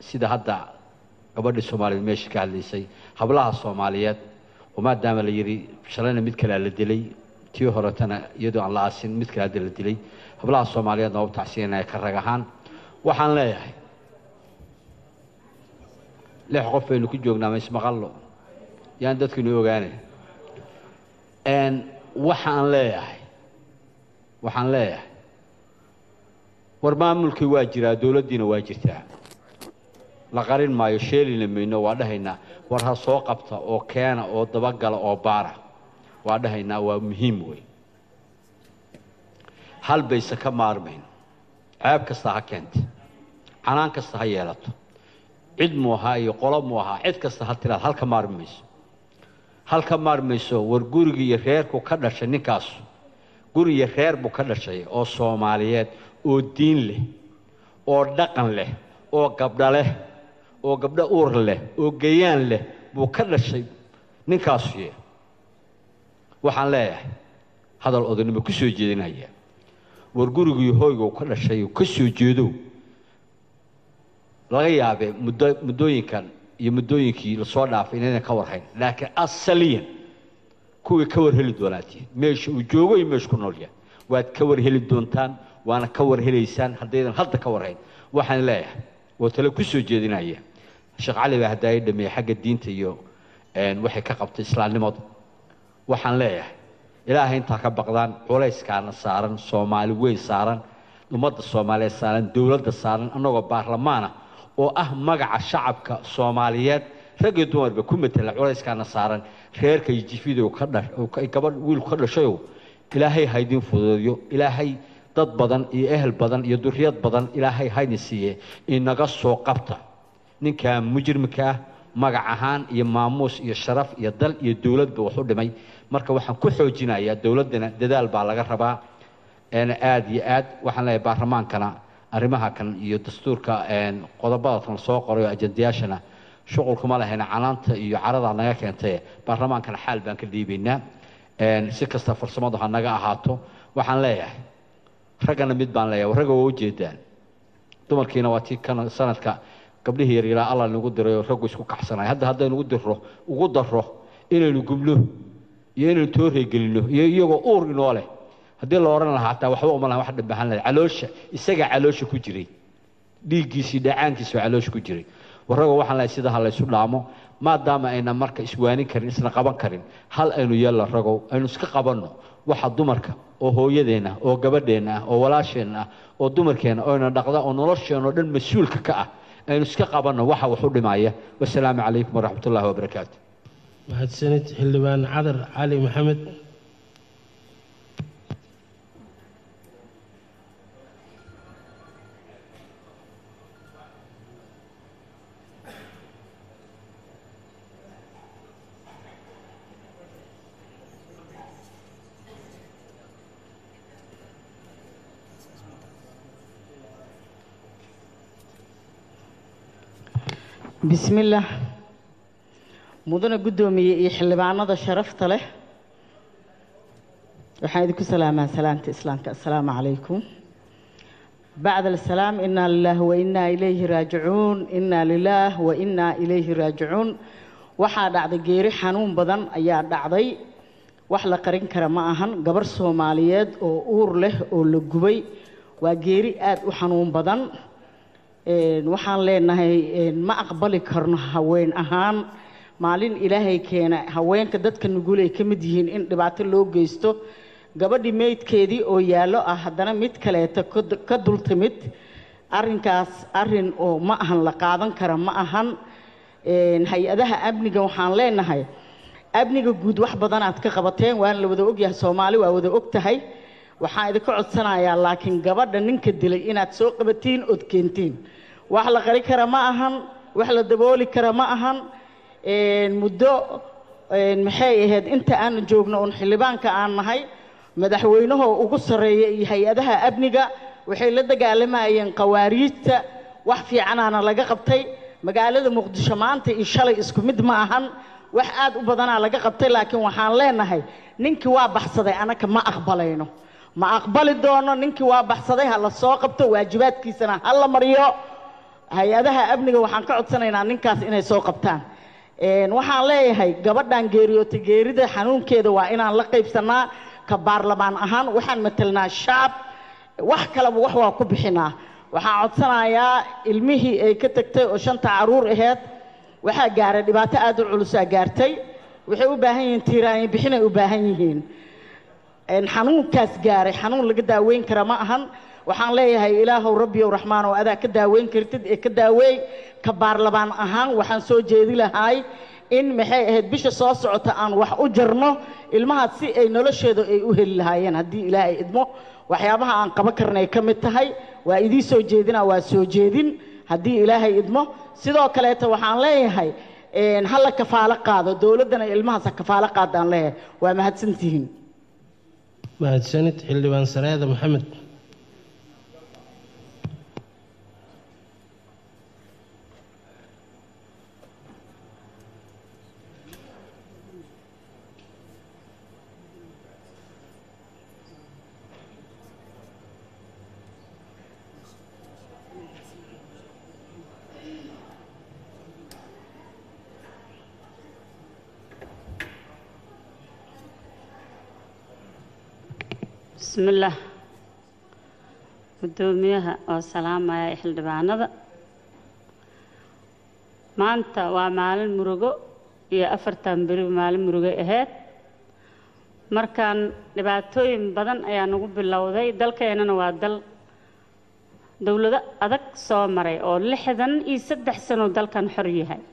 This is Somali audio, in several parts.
sida hadda gabadhii soomaaliyeed meesha ka hadlaysay hablaha soomaaliyeed oo maadaama la yidhi shalayna mid kalea la dilay tii horetana iyadoo aan la aasin mid kale hadda la dilay hablaha soomaaliyeedna waa u tacsiyanaya ka rag ahaan waxaan leeyahay lix qof baynu ku joognaa maismaqallo yaan dadkinu ogaanay waxaan leeyahay waxaan leeyahay war maamulkii waa jiraa dowladdiina waa jirtaa la qarin maayo sheelina mayno waa dhahaynaa war ha soo qabta oo keena oo dabagala oo baara waa dhahaynaa waa muhiim wey hal bayse ka maarmayn ceeb kasta ha keenta canaan kasta ha yeelato cid mu ahaa iyo qolo mu ahaa cid kasta ha tiraad halka maarmi mayso halka maarmayso war gurigii iyo reerku ka dhashay ninkaasu guri iyo reer buu ka dhashay oo soomaaliyeed oo diin leh oo dhaqan leh oo gabdho leh oo gabdho uur leh oo gayaan leh buu ka dhashay ninkaasu ye waxaan leeyahay hadal odaynimo ku soo jeedinaya war gurigii hoyga uu ka dhashay uu ka soo jeedo laga yaabee muddo muddooyinkan iyo muddooyinkii lasoo dhaafay inaynan ka warhayn laakiin asaliyan kuwii ka war heli doonaatiin meesha uu joogo iyo meesha ku nool yahay waad ka war heli doontaan waana ka war helaysaan haddaydan hadda ka warhayn waxaan leeyahay oo tale ku soo jeedinaya sheekh cali baa haddaa i dhameeyey xagga diinta iyo waxay ka qabtay islaamnimadu waxaan leeyahay ilaahay intaa ka baqdaan culayskaana saaran soomaali weyn saaran ummadda soomaaliyeed saaran dowladda saaran annagoo baarlamaana oo ah magaca shacabka soomaaliyeed rag iyo dumarba ku matela culayskaana saaran reerka iyo jifidow ka dhash gabadh wiilku ka dhashayow ilaahay haydin fududeeyo ilaahay dad badan iyo ehel badan iyo duriyad badan ilaahay haydin siiye inaga soo qabta ninkaa mujrimka ah magac ahaan iyo maamuus iyo sharaf iyo dal iyo dowladba wax u dhimay marka waxaan ku xoojinayaa dowladdana dadaal baa laga rabaa aada iyo aad waxaan leeyahay baarlamaankana arrimaha kan iyo dastuurka qodobada kan soo qoray oo ajandayaashana shuqulkuma lahayna canaanta iyo caradaa naga keentay baarlamaankana xaal baan ka dhiibaynaa si kasta farsamadu ha naga ahaato waxaan leeyahay raggana mid baan leeyahay ragga waa ujeedaan dumarkiina waa tii kan sanadka gabdhihii yaryaraa alla nagu diray oo raggu isku kaxsanay hadda haddaynu ugu diro ugu daro inaynu gubno iyo inaynu tooreegelinno iyo iyagoo uur inoo leh haddii la odhan lahaa hataa waxba uma laha wax dhabahan lahay caloosha isagaa caloosha ku jiray dhiiggiisii dhacaankiisa oo caloosha ku jiray warragoo waxaan lahay sida ha laysu dhaamo maadaama ayna marka iswaanin karin isna qaban karin hal aynu yeella ragow aynu iska qabanno waxa dumarka oo hooyadeenna oo gabadheenna ah oo walaasheenna ah oo dumarkeenna oyna dhaqda oo nolosheenna oo dhan mas-uulka ka ah aynu iska qabanno waxa wax u dhimaya wasalaamu calaykum waraxmat ullahi wabarakaatu mahadsanid xildhibaan cadar cali maxamed بسم الله مدن قدومي xildhibaanada sharafta leh waxaan idinku salaamaa salaamta islaamka assalaamu calaykum bacda alsalaam inaa lilah wa inaa ilayhi raajicuun inaa lilaah wa inaa ilayhi raajicuun waxaa dhacday geeri xanuun badan ayaa dhacday wax la qarin kara ma ahan gabar soomaaliyeed oo uur leh oo la gubay waa geeri aad u xanuun badan waxaan leenahay ma aqbali karno haween ahaan maalin ilaahay keena haweenka dadka nugul ay ka mid yihiin in dhibaato loo geysto gabadhii meydkeedii oo yaallo ah haddana mid kaleeta ka dul timid arrinkaas arrin oo ma ahan la qaadan kara ma ahan hay-adaha amniga waxaan leenahay amniga guud wax badanaad ka qabateen waana la wada ogyahay soomaali waa wada og tahay waxaan idinka codsanayaa laakiin gabadha ninka dilay inaad soo qabatiin ood keentiin wax la qari kara ma ahan wax la dabooli kara ma ahan muddo maxay ahayd inta aan joogno oon xildhibaanka aan nahay madaxweynahoo ugu sarreeya iyo hay-adaha amniga waxay la dagaalamayeen qawaariijta wax fiicanaana laga qabtay magaalada muqdisho maanta iyo shalay isku mid ma ahan wax aad u badanaa laga qabtay laakiin waxaan leenahay ninkii waa baxsaday anaka ma aqbalayno ma aqbali doono ninkii waa baxsaday ha la soo qabto waajibaadkiisana ha la mariyo hay-adaha amniga waxaan ka codsanaynaa ninkaas inay soo qabtaan Een, waxaan leeyahay gabadhan geeriyootay geerida xanuunkeeda waa inaan la qaybsanaa ka baarlamaan ahaan waxaan matelnaa shacab wax kaleba wax waa ku bixinaa waxaan codsanayaa ilmihii ay ka tagtay oo shanta caruur aheyd waxaa gaaray dhibaato aad u culusaa gaartay waxay u baahan yihiin tiiraanyo bixinay u baahan yihiin een xanuunkaas gaaray xanuun laga daaweyn kara ma ahan waxaan leeyahay ilaahow rabbiyow raxmaan oo adaa ka daaweyn kartid ee ka daaweey ka baarlamaan ahaan waxaan soo jeedi lahaay in maxay ahayd bisha soo socota aan wax u jarno ilmahaas si ay nolosheeda ay u heli lahaayeen haddii ilaahay idmo waxyaabaha aan qaban karnay ka mid tahay waa idii soo jeedinaa waa soo jeedin haddii ilaahay idmo sidoo kaleeta waxaan leeyahay een, ha la kafaalo qaado dowladdana ilmahaas ha kafaalo qaadaan leeyahay waa mahadsantihiin mahadsanid xildhibaan sareeda maxamed بسم الله gudoomiyaha oo salaamaya xildhibaanada maanta waa maalin murugo iyo afartan beri maalin murugo ahayd markaan dhibaatooyin badan ayaa nagu bilowday dalkeenana waa dal dowlado adag soo maray oo lixdan iyo saddex sano dalkan xor yahay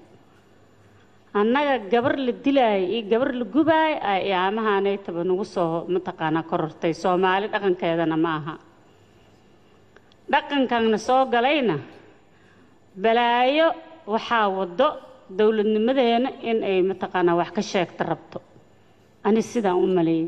annaga gabar la dilaaya iyo gabar la gubaaya ay iyaamahaanaytaba nagu soo mataqaanaa korortay soomaali dhaqankeedana ma aha dhaqankanna soo galayna balaayo waxaa waddo dowladnimadeena in ay mataqaanaa wax ka sheegta rabto ani sidaan u maleeyey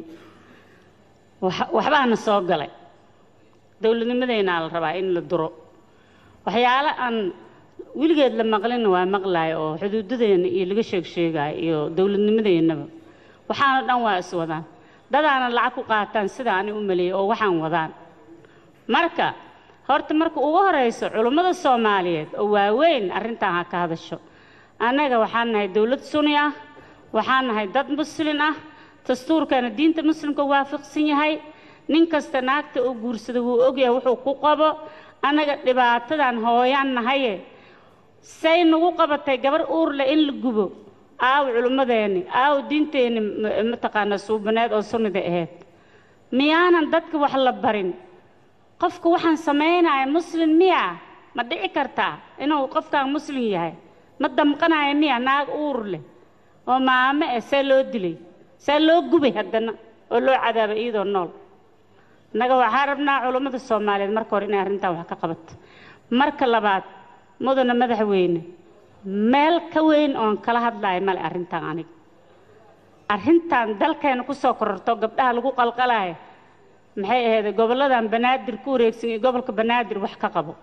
wax- waxbaana soo galay dowladnimadeenaa la rabaa in la duro waxyaalo aan weligeed la maqlina waa maqlaaya oo xuduudadeena iyo laga sheeg sheegaayo iyo dowladnimadeennaba waxaana dhan waa is wadaan dadaana lacag ku qaataan sida ani u maleeyey oo waxaan wadaan marka horta marka ugu horeyso culummada soomaaliyeed oo waaweyn arrintan ha ka hadasho annaga waxaan nahay dowlad suni ah waxaan nahay dad muslin ah dastuurkana diinta muslimka waafaqsan yahay nin kasta naagta uu guursada wuu ogyahay wuxuu ku qabo annaga dhibaatadan hooyaan nahaye say nagu qabatay gabar uurle in la gubo aaw culummadeenni aaw diinteenni ma- mataqaanaa suubaneed oo sunnida ahayd miyaanan dadka wax la barin qofka waxaan samaynaya muslim miya ma dhici kartaa inuu qofkaan muslim yahay ma damqanaya miya naag uur leh oo maame eh see loo dilay see loo gubay haddana oo loo cadaabay iyadoo nool innaga waxaa rabnaa culummada soomaaliyeed marka hore inay arrintan wax ka qabato marka labaad mudana madaxweyne meel ka weyn oon kala hadlayo male arrintan aniga arrintan dalkeena kusoo kororto gabdhaha lagu qalqalayo maxay ahayd gobolladan banaadir ku wareegsan iyo gobolka banaadir wax ka qabo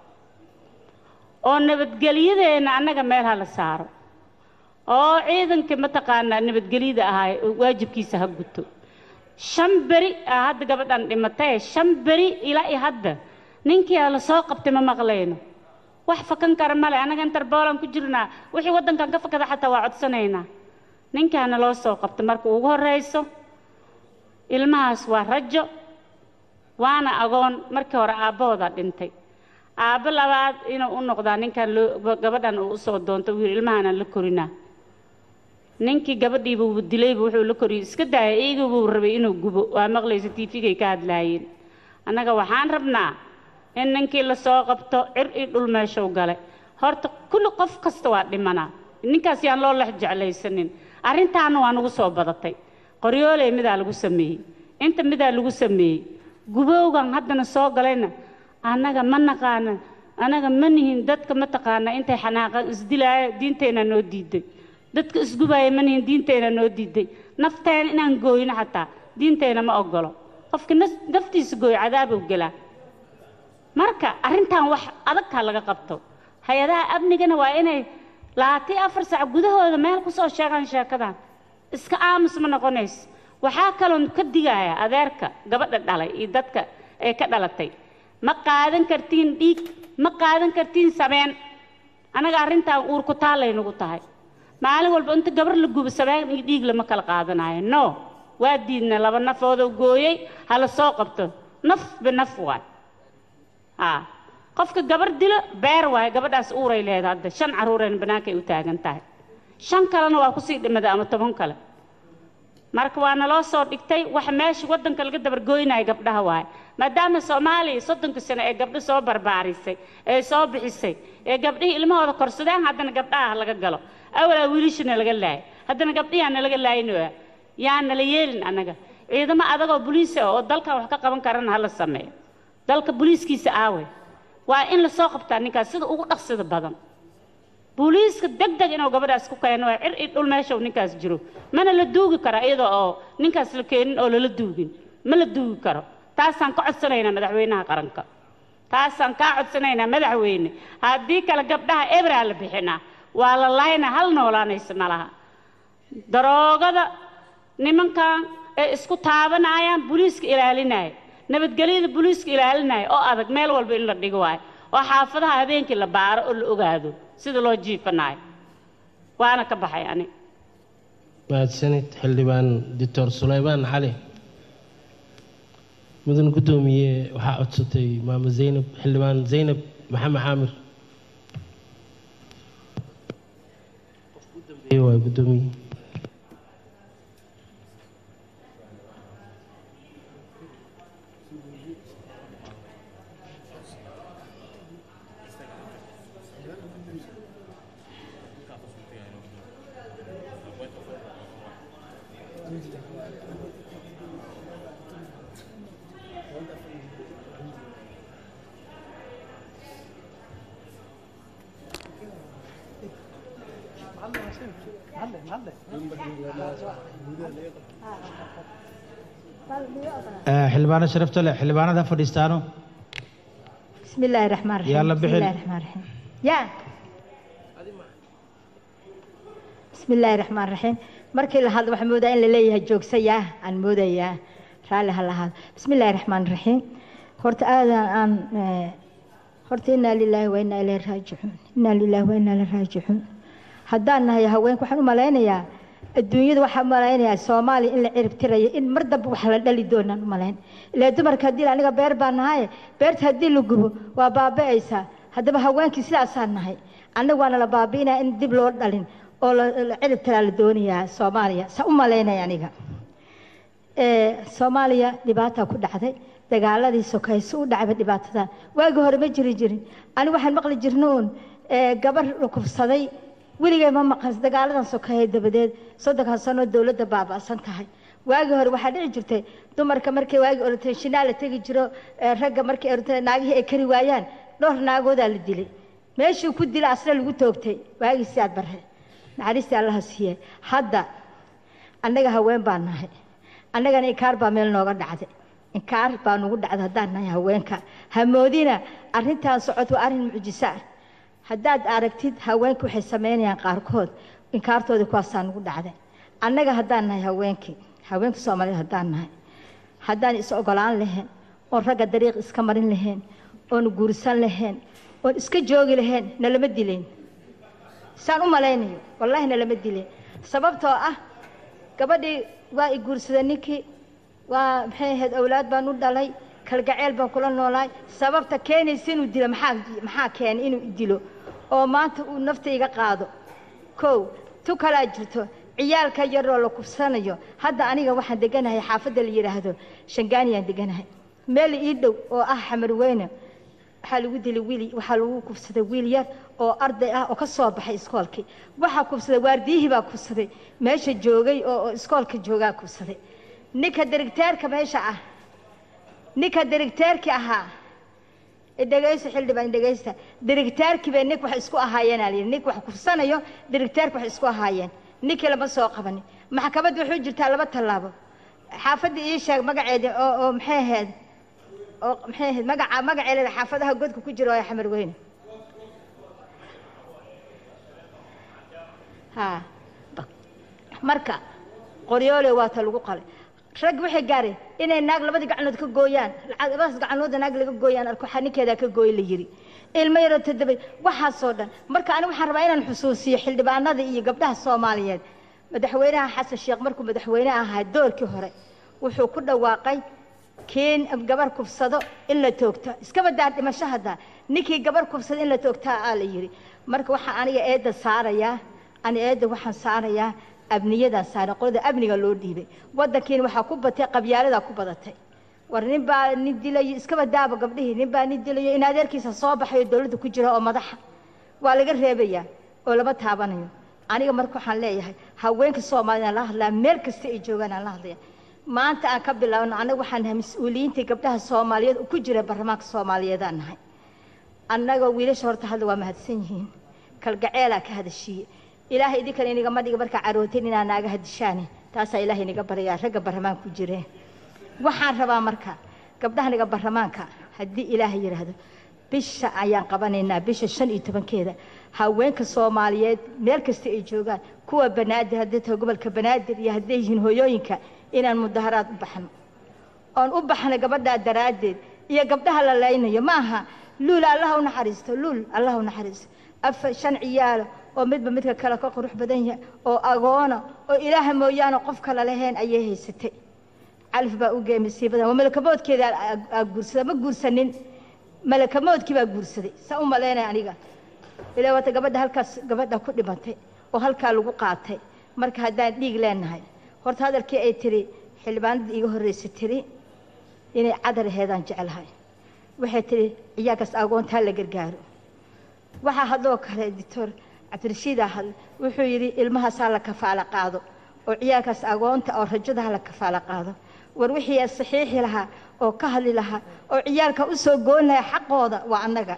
oo nabadgelyadeena annaga meel ha la saaro oo ciidankii mataqaanaa nabadgelyada ahaa waajibkiisa ha guto shan beri aa hadda gabadhan dhimatay shan beri ilaa iyo hadda ninkii la soo qabtay ma maqlayno wax fakan kara male annaga interboolan ku jirnaa wixii waddankan ka fakada xataa waa codsanaynaa ninkaana loo soo qabtay marka ugu horreyso ilmahaas waa rajo waana agoon markii hore aabbahooda dhintay aabbo labaad inuu u noqdaa ninkan loo gabadhan uu usoo doonto wiil ilmahaana la korinaa ninkii gabadhiiba uu dilayba wuxuu la koriyey iska daaya iigabuu rabay inuu gubo waa maqlaysa tiifigay ka hadlaayeen annaga waxaan rabnaa in ninkii lasoo qabto cir iyo dhul meeshuu galay horta kulli qof kasta waa dhimanaa ninkaas yaan loo lex jeclaysanin arrintaana waa nagu soo badatay qoryooley midaa lagu sameeyey inta midaa lagu sameeyey gubowgan haddana soo galayna annaga ma naqaana annaga ma nihin dadka ma taqaana intay xanaaqan isdilaaya diinteenna noo diiday dadka isgubaaya ma nihin diinteenna noo diiday nafteena inaan gooyno xataa diinteenna ma ogolo qofka nas- naftiisa gooyo cadaabow gelaa marka arrintan wax adag ha laga qabto hay-adaha amnigana waa inay labaatan afar sac gudahooda meel ku soo sheegaan sheekadan iska aamus ma noqonayso waxaa kaloon ka digaya adeerka gabadha dhalay iyo dadka ee ka dhalatay ma qaadan kartiin dhiig ma qaadan kartiin sameen anaga arrintan uur ku taallay nagu tahay maalin walba inta gabar la gubo sabaan iyo dhiig lama kala qaadanayo no waa diidna laba nafoodoo gooyey hala soo qabto naf binaf waay haa qofka gabar dilo beer waayo gabadhaas uuray leedahay hadda shan carruurayna bannaankay u taagan tahay shan kalena waa kusii dhimada ama toban kale marka waa naloo soo dhigtay waxa meesha waddanka laga dabargooynayo gabdhaha waaye maadaama soomaaliya soddonka sano ee gabdho soo barbaarisay ee soo bixisay ee gabdhihii ilmahooda korsadeen haddana gabdhaha laga galo awalaa wiilishana laga laayay haddana gabdhihiana laga laayinoya yaa nala yeelin annaga ciidamo adagoo boliisa oo dalkan wax ka qaban karana hala sameeyo dalka boliiskiisa aawe waa in lasoo qabtaa ninkaas sida ugu dhaqsida badan booliiska deg deg inuu gabadhaas ku keeno waa cir i dhul meesha uu ninkaas jiro mana la duugi karo iyadoo oo ninkaas la keenin oo lala duugin ma la duugi karo taasaan ka codsanaynaa madaxweynaha qaranka taasaan kaa codsanaynaa madaxweyne haddii kale gabdhaha ebraa la bixinaa waa la laayna hal noolaanaysa ma laha daroogada nimankan ee isku taabanayaan booliiska ilaalinaya nabadgelyada booliiska ilaalinaya oo adag meel walba in la dhigo waayo oo xaafadaha habeenkii la baaro oo la ogaado sida loo jiifanayo waana ka baxay ani mahadsanid xildhibaan doctor sulaymaan cali mudan guddoomiye waxaa codsatay maamo zaynab xildhibaan zaynab maxamed caamir waa guddoomiye xildhibaano sharafta leh xildhibaanada fadhiistaano بسم الله الرحمن الرحيم يلا بسم بحل. الله الرحمن الرحيم يا بسم الله الرحمن الرحيم markii la hadlo waxaan moodaa in la leeyahay joogsayaa aan moodayaa raalli ha lahaado bismi illaahi raxmaan raxiim horta aadan aan eh, horta innaa lilaahi wa innaa ilayhi raajicuun innaa lilaahi wa innaa ilayhi raajicuun haddaan nahay haweenku waxaan u malaynayaa adduunyada waxaan u malaynayaa soomaaliya in la cirib tirayo in mar dambe wax la dhali doonaan u malayn ilaa dumarka haddii la- aniga beer baan nahaye beerta haddii la gubo waa baaba'aysaa haddaba haweenkii sidaasaan nahay annagu waana la baabi'inaya in dib loo dhalin oo la la cirib tiraa la doonayaa soomaaliya saa u malaynaya aniga ee soomaaliya dhibaataa ku dhacday dagaaladii sokayso u dhacayba dhibaatada waagii hore ma jiri jirin ani waxaan maqli jirna uun ee gabar la kufsaday weligay ma maqan dagaaladan sokeeye dabadeed soddonkan sanoo dowladda baaba'san tahay waagii hore waxaa dhici jirtay dumarka markay waagii orotay shinaa la tegi jiro ee ragga markay orotay naagihii ay kari waayaan dhowr naagoodaa la dilay meeshii ku dila asna lagu toogtay waagii sidaad barre naxariistii allaha siiye hadda annaga haween baan nahay annagana inkaar baa meel nooga dhacday inkaar baa nugu dhacday haddaan nahay haweenka hamoodina arrintaan socod waa arrin mucjiso ah haddaad aragtid haweenka waxay samaynayaan qaarkood inkaartoodii kuwaasaa nugu dhacday annaga haddaan nahay haweenkii haweenka soomaaliyed haddaan nahay haddaan is ogolaan lahayn oon ragga dariiq iska marin lahayn oon guursan lahayn oon iska joogi lahayn nalama dilayn saan u malaynayo wallaahi nalama dilayn sababtoo ah gabadhii waa i guursaday ninkii waa maxay ahayd awlaad baan u dhalay kalgaceel baan kula noolaay sababta keenaysa inuu dilo maxaa maxaa keenay inuu dilo oo maanta uu nafta iga qaado kow tu kalaa jirto ciyaalka yaroo la kufsanayo hadda aniga waxaan deganahay xaafadda la yidhaahdo shangaaniyaan deganahay meel ii dhow oo ah xamar weyne waxaa lagu dilay wiil waxaa lagu kufsaday wiil yar oo arday ah oo ka soo baxay iskoolkii waxaa kufsaday waardiyihii baa kufsaday meesha joogay oo oo iskoolka joogaa kufsaday ninka dirigteerka meesha ah ninka dirigteerkii ahaa dhegayso xildhibaan dhegaysta dirigteerkii bay nink wax isku ahaayeen aa layidhi nink wax kufsanayo dirigteerka wax isku ahaayeen ninkii lama soo qabanin maxkamadda wuxuu jirtaa laba tallaabo xaafadda ii sheeg magaceeda oo oo maxay ahayd oo maxay ahayd magaca magaceeda xaafadaha godka ku jira oo xamar weyne ha marka qoryoole waa ta lagu qalay rag waxay gaareen inay naag labadii gacanood ka gooyaan labadaas gacanoodda naag laga gooyaan arko waxaa ninkeedaa ka gooy la yiri ilmo yaroo toddoba waxaasoo dhan marka aniga waxaan rabaa inaan xusuusiyo xildhibaanada iyo gabdhaha soomaaliyeed madaxweynaha xasan sheekh markuu madaxweyne ahaa doorkii hore wuxuu ku dhawaaqay kiin gabar kufsado in la toogto iskaba daar dhimasho haddaa ninkii gabar kufsado in la toogtaa aa la yidhi marka waxaa aniga eedda saarayaa ani eedda waxaan saarayaa abniyadaan saaray qolada amniga loo dhiibay waddankiina waxaa ku batay qabyaaladaa ku badatay war nin baa nin dilayo iskaba daaba gabdhihii nin baa nin dilayo in adeerkiisa soo baxayo dowladda ku jira oo madaxa waa laga reebayaa oo lama taabanayo aniga marka waxaan leeyahay haweenka soomaaliyaan la hadlaa meel kasta ay joogaan aan la hadlaya maanta aan ka bilaabno annaga waxaan nahay mas-uuliyiintii gabdhaha soomaaliyeed ku jira baarlamaanka soomaaliyeedaan nahay annagoo wiilasha horta hadda waa mahadsan yihiin kalgaceelaa ka hadashiiye ilaahay idinkana inigama dhiga markaa carootin inaa naaga hadishaane taasaa ilaahay inaga baryaa ragga baarlamaanka ku jireen waxaan rabaa marka gabdhahaniga baarlamaanka haddii ilaahay yidhaahdo bisha ayaan qabanaynaa bisha shan iyo tobankeeda haweenka soomaaliyeed meel kasta ay joogaan kuwa banaadir hadday tahay gobolka banaadir iyo hadday yihiin hooyooyinka inaan mudaharaad u baxno oon u baxno gabadhaa daraaddeed iyo gabdhaha la laynayo ma aha luul allaha u naxariisto luul allaha u naxariisto afar shan ciyaalo oo midba midka kale ka qurux badan yahay oo agoona oo ilaaha mooyaane qof kale lahayn ayay haysatay calif baa u geey masiibadan waa malakamoodkeeda aa guursada ma guursanin malakamoodkii baa guursaday saa u malaynaya aniga ilaa wata gabadha halkaas gabadha ku dhimatay oo halkaa lagu qaatay marka haddaan dhiig leenahay horta hadalkii ay tiri xildhibaanadii iiga horreysay tiri inay cadar aheedaan jecelahay waxay tiri ciyaarkaas agoontaa la gargaaro waxaa hadloo kale doctor cabdirashiidaa hadle wuxuu yidhi ilmahaasaa la kafaalo qaado oo ciyaarkaas agoonta oo rajadaha la kafaalo qaado war wixii saxiixi lahaa oo ka hadli lahaa oo ciyaalka u soo goon lahaa xaqooda waa annaga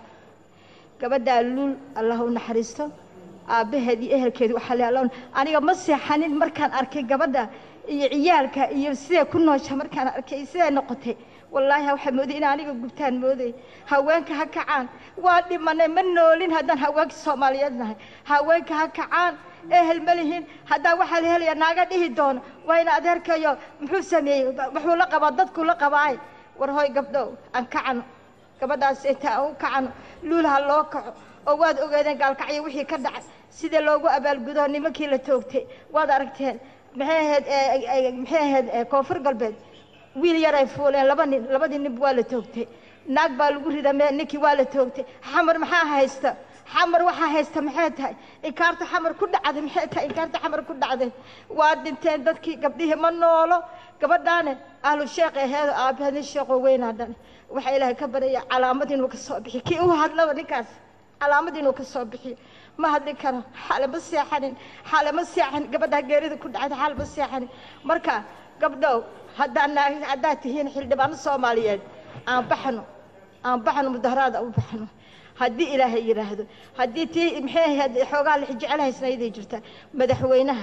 gabadhaa luul allah u naxariisto aabbaheed iyo ehelkeedu waxaa le alla aniga ma seexanin markaan arkay gabadha iyo ciyaalka iyo siday ku noosha markaan arkay siday noqotay wallaahi waxaa mooday in aniga gubtaan mooday haweenka ha kacaan waa dhimanay ma noolin haddaan haweenka soomaaliyeed nahay haweenka ha kacaan ehel ma lihin haddaan waxaa la helaya naaga dhihi doono waa ina adeerkayo muxuu sameeyey wuxuu la qabaa dadkuu la qabaay war hoy gabdhow aan kacano gabadhaas inta aan u kacano luul ha loo kaco oo waad ogeedeen gaalkacyo wixii ka dhacay sida loogu abaalgudo nimankii la toogtay waad aragteen maxay ahayd maxay ahayd koonfur galbeed wiil yaray fuuleen laba nin labadii nin waa la toogtay naag baa lagu rida me ninkii waa la toogtay xamar maxaa haysta xamar waxaa haysta maxay tahay inkaarta xamar ku dhacday maxay tahay inkaarta xamar ku dhacday waa dhinteen dadkii gabdhihii ma noolo gabadhaane ahlu sheekh aheedo aabahadin sheekoo weynaa dhan waxaa ilaahay ka baraya calaamad inuu ka soo bixiyo kii u hadlaba ninkaas calaamad inuu ka soo bixiyo ma hadli karo xale ma seexanin xale ma seexanin gabadhaa geerida ku dhacday xale ma seexanin marka gabdhow haddaan haddaad tihiin xildhibaano soomaaliyeed aan baxno aan baxno mudaharaada u baxno haddii ilaahay yidhaahdo haddii tii maxay ahayd xoogaa la jecelahaysnayday jirta madaxweynaha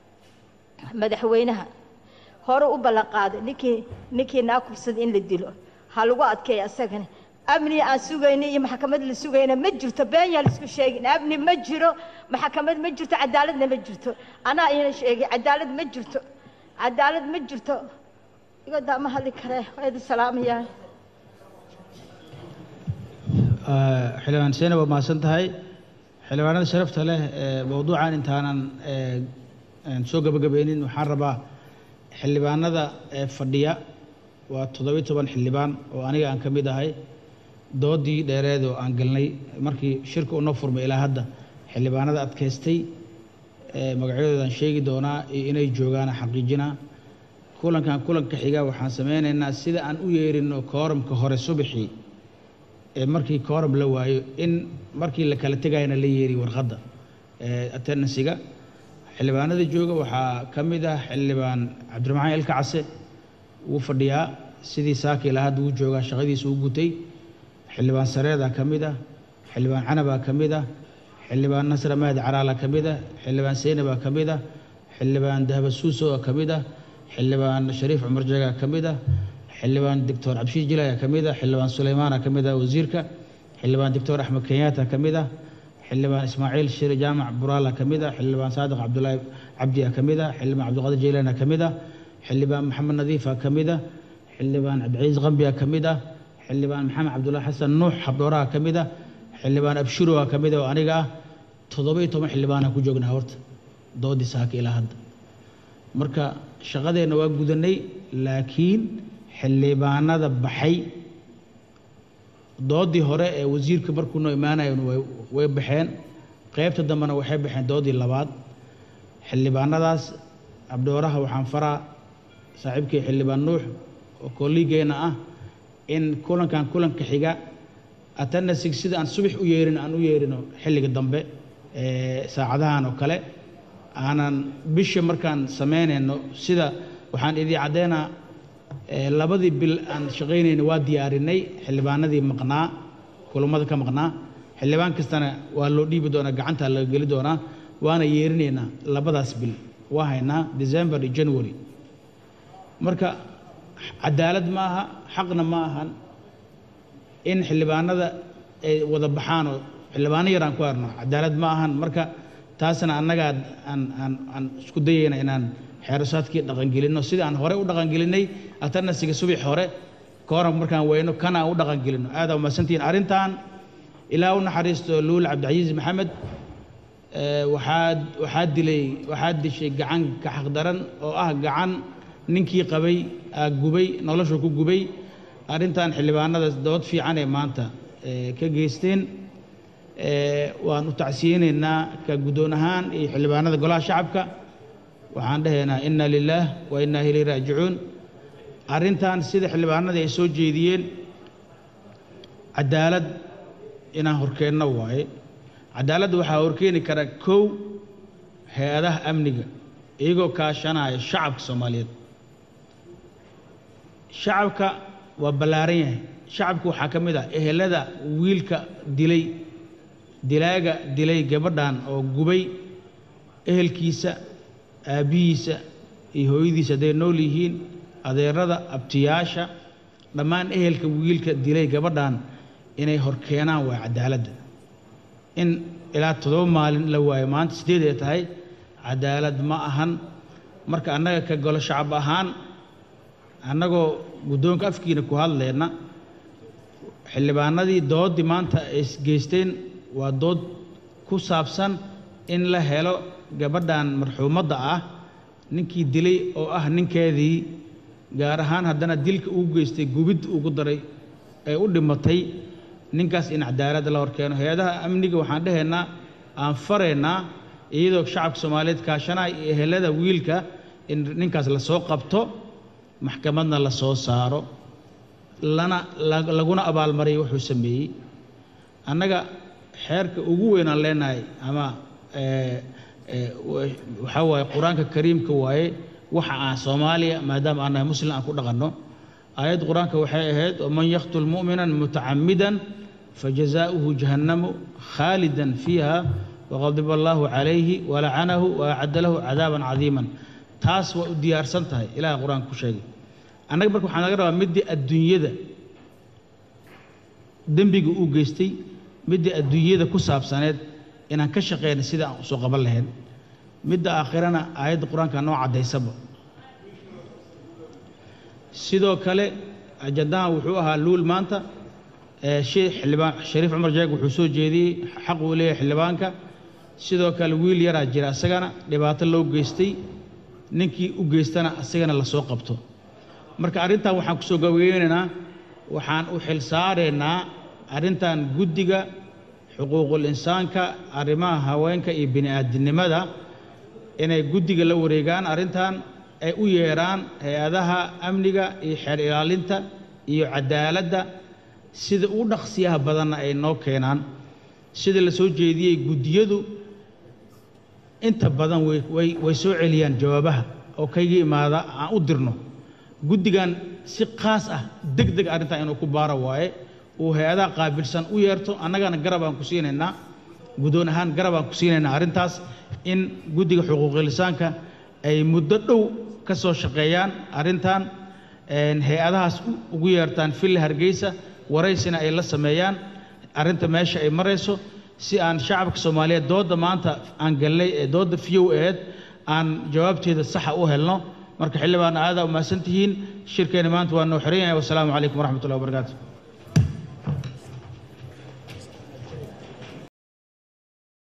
madaxweynaha hore u ballan qaaday ninkii ninkii naa kubsaday in la dilo ha lagu adkeeya asagana amni aan sugayna iyo maxkamad la sugayna ma jirto been yaa laisku sheegin amni ma jiro maxkamad ma jirto cadaaladna ma jirto anaa ina sheegay cadaalad ma jirto cadaalad ma jirto igadaa ma hadli karee waa idin salaamayaa xildhibaan seenab waa mahadsan tahay xildhibaanada sharafta leh ee mowduucan intaanan soo gabagabeynin waxaan rabaa xildhibaanada ee fadhiya waa toddobiyi toban xildhibaan oo aniga aan ka mid ahay doodii dheereed oo aan galnay markii shirka unoo furmay ilaa hadda xildhibaanada adkaystay magacyadoodan sheegi doonaa iyo inay joogaan xaqiijinaa kulankan kulanka xiga waxaan sameynaynaa sida aan u yeerino kooramka hore subaxii ee markii kooram la waayo in markii la kala tegayana la yeeri warqadda attenansiga xildhibaanada jooga waxaa ka mid ah xildhibaan cabdiraxmaan ilka case wuu fadhiyaa sidii saaki ilaa hadda wuu joogaa shaqadiisa u gutay xildhibaan sareedaa ka mid ah xildhibaan canabaa ka mid ah xildhibaan nasra mahad caraala ka mid ah xildhibaan seynabaa ka mid ah xildhibaan dahaba suusoa ka mid ah xildhibaan shariif cumar jeegaa ka mid ah xildhibaan doctor cabshiir jilaya ka mid ah xildhibaan suleymaana ka mid ah wasiirka xildhibaan doctor axmed kenyaata ka mid ah xildhibaan ismaaciil shire jaamac buraala ka mid ah xildhibaan saadiq cabdulaahi cabdiya ka mid ah xildhibaan cabdiqaadir jeylana ka mid ah xildhibaan maxamed nadiifa ka mid ah xildhibaan cabdicasiis qambiya ka mid ah xildhibaan maxamed cabdullaahi xasan nuux xabdhooraha ka mid ah xildhibaan abshiro waa ka mid oo aniga ah toddoba iyo toban xildhibaanaan ku joognaa horta doodii saaka ilaa hadda marka shaqadeenna waa gudanay laakiin xildhibaanada baxay doodii hore ee wasiirka markuu noo imaanayo way way baxeen qaybta dambena waxay baxeen doodii labaad xildhibaanadaas abdhooraha waxaan faraa saaxiibkii xildhibaan nuux oo kolliigeenna ah in kulankan kulanka xiga atanasig sida aan subax u yeerin aan u yeerino xilliga dambe ee saacadahan oo kale aanan bisha markaan samaynayno sida waxaan idii caddeynaa ee labadii bil aan shaqaynayna waa diyaarinay xildhibaanadii maqnaa kulammada ka maqnaa xildhibaan kastana waa loo dhiibi doonaa gacanta laga geli doonaa waana yeerinaynaa labadaas bil waa haynaa december iyo january marka cadaalad ma aha xaqna ma ahan in xildhibaanada ay wada baxaan oo xildhibaano yar aan ku arno cadaalad ma ahan marka taasna annagaa aan aan aan isku dayayna inaan xeerasaadkii dhaqangelinno sidii aan hore u dhaqangelinay atanasiga subax hore kooran markaan weyno kana aan u dhaqangelinno aada umahadsantihiin arrintan ilaa u naxariisto luul cabdicasiis maxamed waxaad waxaad dilay waxaad dishay gacan kaxaq daran oo ah gacan ninkii qabay aa gubay noloshu ku gubay arrintan xildhibaanada dood fiican ee maanta ka geysteen waan u tacsiyeynaynaa ka guddoon ahaan iyo xildhibaanada golaha shacabka waxaan dhahaynaa inna lilaah wa innaa ilayhi raajicuun arrintan sida xildhibaanadii ay soo jeediyeen cadaalad inaan horkeenno waaye cadaaladda waxaa horkeeni kara kow hay-adaha amniga iyagoo kaashanaya shacabka soomaaliyeed shacabka waa ballaaran yahay shacabka waxaa ka mid ah ehelada wiilka dilay dilaaga dilay gabadhan oo gubay ehelkiisa aabbihiisa iyo hooyadiisa hadday nool yihiin adeerada abtiyaasha dhammaan ehelka wiilka dilay gabadhan inay horkeenaan waa cadaaladda in ilaa toddoba maalin la waayo maanta sideed ay tahay cadaalad ma ahan marka annaga ka golo shacab ahaan annagoo guddoonka afkiina ku hadlayna xildhibaanadii dooddii maanta ay geysteen waa dood ku saabsan in la helo gabadhan marxuumadda ah ninkii dilay oo ah ninkeedii gaar ahaan haddana dilka uu geystay gubid ugu daray ee u dhimatay ninkaas in cadaaladda la horkeeno hay-adaha amniga waxaan dhahaynaa aan faraynaa iyadoo shacabka soomaaliyeed kaashanaya iyo ehelada wiilka in ninkaas lasoo qabto maxkamadna la soo saaro lana laguna abaalmariyo wuxuu sameeyey annaga xeerka ugu weynaan leenahay ama waxaa waaye qur-aanka kariimka waaye waxa aan soomaaliya maadaama aan nahay muslim aan ku dhaqanno aayad qur-aanka waxay ahayd waman yaqtul mu'minan mutacamidan fajazaؤuhu jahannamu khaalidan fiiha waqadiba allahu calayhi walacanahu waacadda lahu cadaaban cadiiman taas waa u diyaarsan tahay ilaah qur-aanka ku sheegay annaga marka waxaan laga rabaa middii adduunyada dembiga uu geystay middii adduunyada ku saabsaneed inaan ka shaqeyna sida aan usoo qaban lahayn midda aakhirana aayadda qur-aanka noo caddaysaba sidoo kale ajandahan wuxuu ahaa luul maanta xildhibaan shariif cumar jeeg wuxuu soo jeediyey xaq uu leeyahay xildhibaanka sidoo kale wiil yaraa jira asagana dhibaato loo geystay ninkii u geystana asagana lasoo qabto marka arrintan waxaan ku soo gabageynaynaa waxaan u xil saaraynaa arrintan guddiga xuquuqul insaanka arrimaha haweenka iyo bini aadinimada inay guddiga la wareegaan arrintan ay u yeedhaan hay-adaha amniga iyo xeer ilaalinta iyo cadaaladda sida u dhaqsiyaha badanna ay noo keenaan sida la soo jeediyey guddiyadu inta badan way way way soo celiyaan jawaabaha oo kayga imaada aan u dirno guddigan si qaas ah deg deg arrintan inuu ku baaro waaye uu hay-adaha qaabilsan u yeerto annagana garab aan ku siinaynaa guddoon ahaan garab aan ku siinaynaa arrintaas in guddiga xuquuqilisaanka ay muddo dhow ka soo shaqeeyaan arrintan hay-adahaas ugu yeertaan villa hargeysa waraysina ay la sameeyaan arrinta meesha ay marayso si aan shacabka soomaaliyeed doodda maanta aan gallay ee doodda fiyow aheyd aan jawaabteeda saxa u helno marka xildhibaan aadaa umahadsan tihiin shirkeena maanta waa noo xiran yahay wasalaamu calaykum waraxmat ullahi wabarakaatu